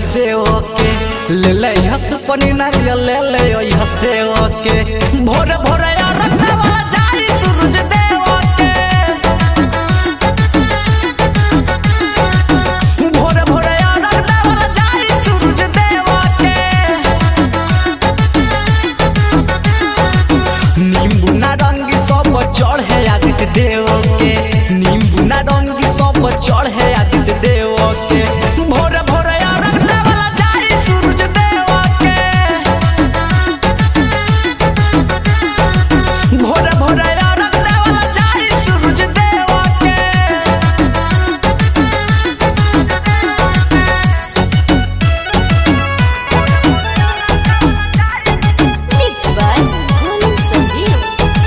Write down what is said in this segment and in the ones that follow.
हसे ओके ले ले हस पनी नारियल ले ले ओई हसे ओके भोर भोर यार रखवा जाई सूरज देव के भोर भोर यार रखवा जाई सूरज देव के नींबू नारंगी सब चढ़े आदित्य देव के नींबू नारंगी सब चढ़े आदित्य देव के भोर भोर यार रखवा जाई सूरज देव के भोर भोर यार रखवा जाई सूरज देव के Mixed by Golu Sanjeev.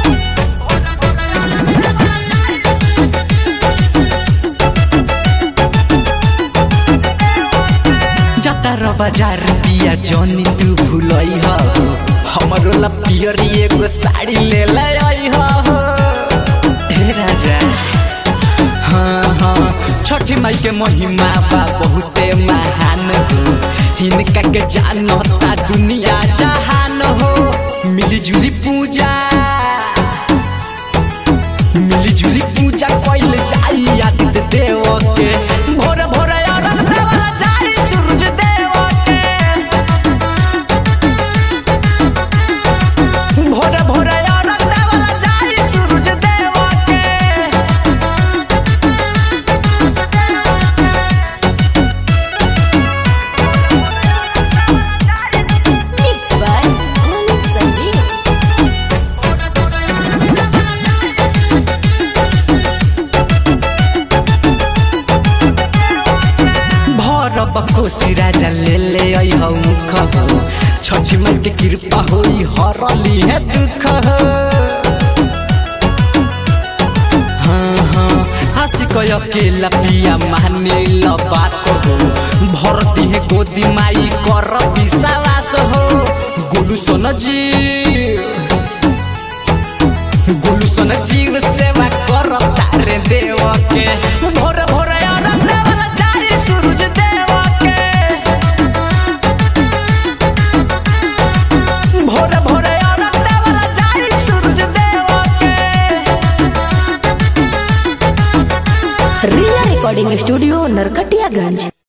जाता र बाजार पिया जनी तू भूलई हो हमरो ला पियरी एगो साड़ी ले ले आई हो हे राजा हाँ हाँ छठी माई के महिमा बा बहुते महान हो हिनका के जानता दुनिया जहान हो मिली जुली पूजा मिली जुली पूजा कइल जाई आदित्य देव के भोर भोर यार देवा जाई सूरज देव के भोर भोर यार देवा जाई सूरज देव के Mixed by Golu Sanjeev. भर बकोसी राजा ले ले आई हौ मुख हो छठी माई के कृपा होई हरली है दुख हो हाँ हाँ हंसी कय अकेला पिया माने ल बात हो भरती है गोदी माई कर विश्वास हो गोलू सोन जी गोलू सोन जीव सेवा कर तारे देव के भोर भोर यार देवला जाई सूरज देव के भोर भोर यार देवला जाई सूरज देव के Ria Recording Studio, Narkatiyaganj.